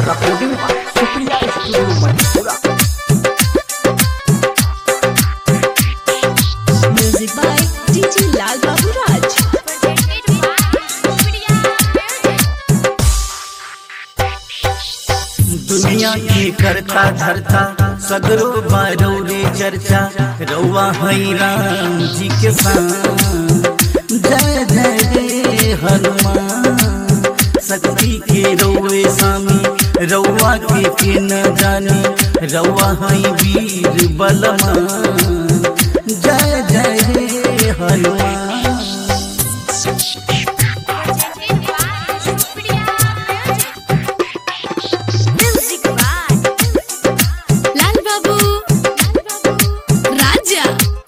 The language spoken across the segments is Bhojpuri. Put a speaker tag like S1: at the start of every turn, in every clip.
S1: recording by Supriya Studio Manipura.
S2: Music by DJ Lal Babu Raj.
S3: दुनिया की करता धरता सगरो बारो रे चर्चा रउआ हई राम जी के संग जय जय रे हनुमान शक्ति के रउए स्वामी रउआ के के न जानी रउआ हई वीर बलवान जय जय रे Hanuman
S2: Music by Lal Babu Raja.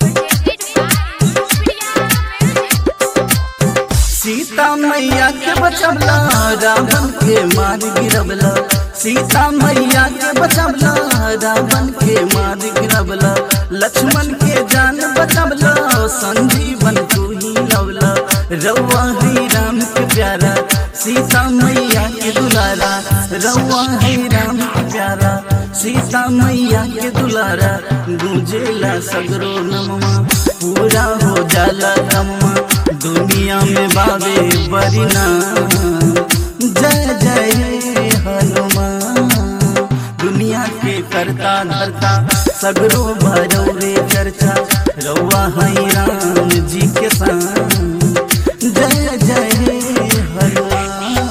S3: Sita मैया के बचवला रावण के मार गिरवला सीता मैया के बचवला रावण के मार गिरवला लक्ष्मण के जान बचवला संजीवन तू ही लवला रउआ है राम के प्यारा सीता मैया के दुलारा रउआ है राम के प्यारा सीता मैया के दुलारा गूंजेला सगरो नमवा पूरा हो जाला कम्मा दुनिया में बाबे बरिना जय जय हनुमान दुनिया के करता धरता सगरो भरो रे चर्चा रउआ हई राम जी के संग जय जय हनुमान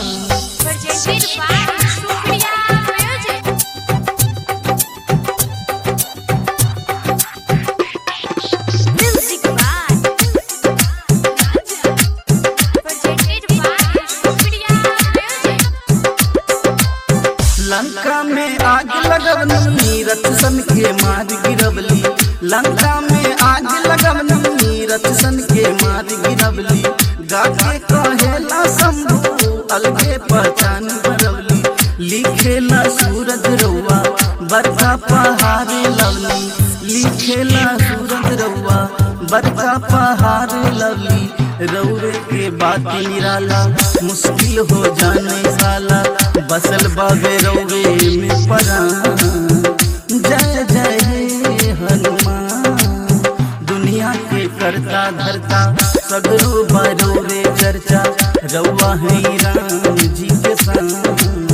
S2: Music by
S3: लंका में आग लगवनी रथ सन के मार गिरवली लंका में आग लगवनी रथ सन के मार गिरवली गाके कहेला शंभु अलगे पहचान बरवली लिखेला सूरज रउआ बरका पहाड़ लवली लिखेला सूरज रउआ बरका पहाड़ लवली रउरे के बात निराला मुश्किल हो जाने साला बसल बाबे रउरे में परा जय जय हे हनुमान दुनिया के करता धरता सगरो बरो रे चर्चा रउआ है राम जी के संग